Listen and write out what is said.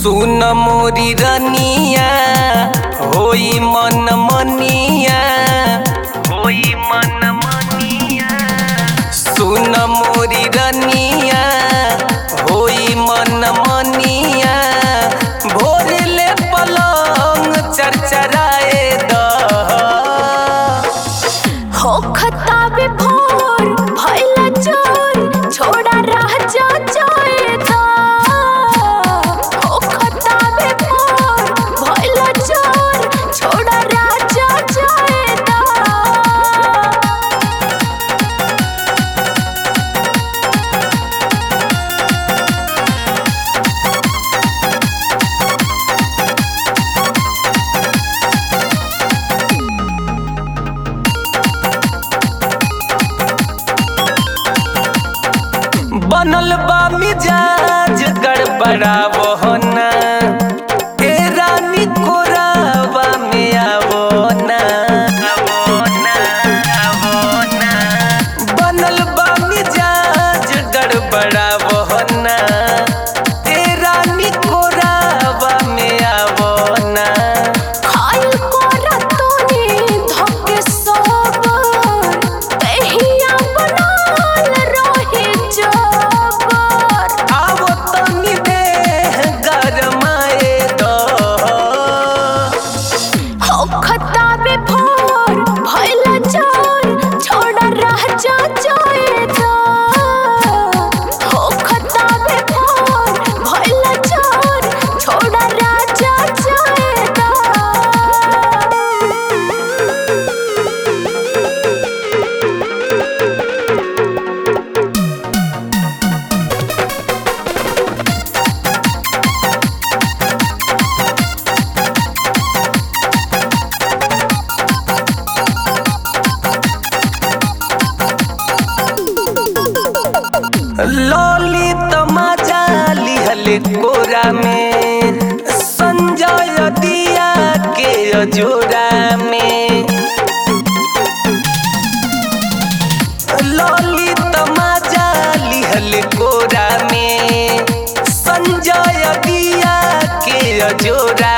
सुन मोरी रनिया होई मन मनिया होई मन मनिया सुन मोरी रनिया होई मन मनिया भोर ले पलंग चरचराए द हो खताबे भोर भइला चोर छोड़ा रह जा जाए था हो खताबे भोर भइला चोर छोड़ा रह जा जाए था बनल बा मिजाज गड़बड़ावो ना ए रानी कोरावा में आवो ना आवो ना आवो ना बनल बा मिजाज गड़बड़ावो ना ए रानी कोरावा में आवो ना खाइल कोरा तोनी धोके सोबर तहिया बनाल रहे जबर आवो तनी देह गरमाए दो हो खताबे भोर भइला चोर छोड़ा रह जा जाए था हो खताबे भोर भइला चोर छोड़ा रह जा जाए था लॉली तमाजा लिहल कोरा में संजय दिया के अजोरा में लॉली तमाजा लिहल कोरा में संजय दिया के अजोरा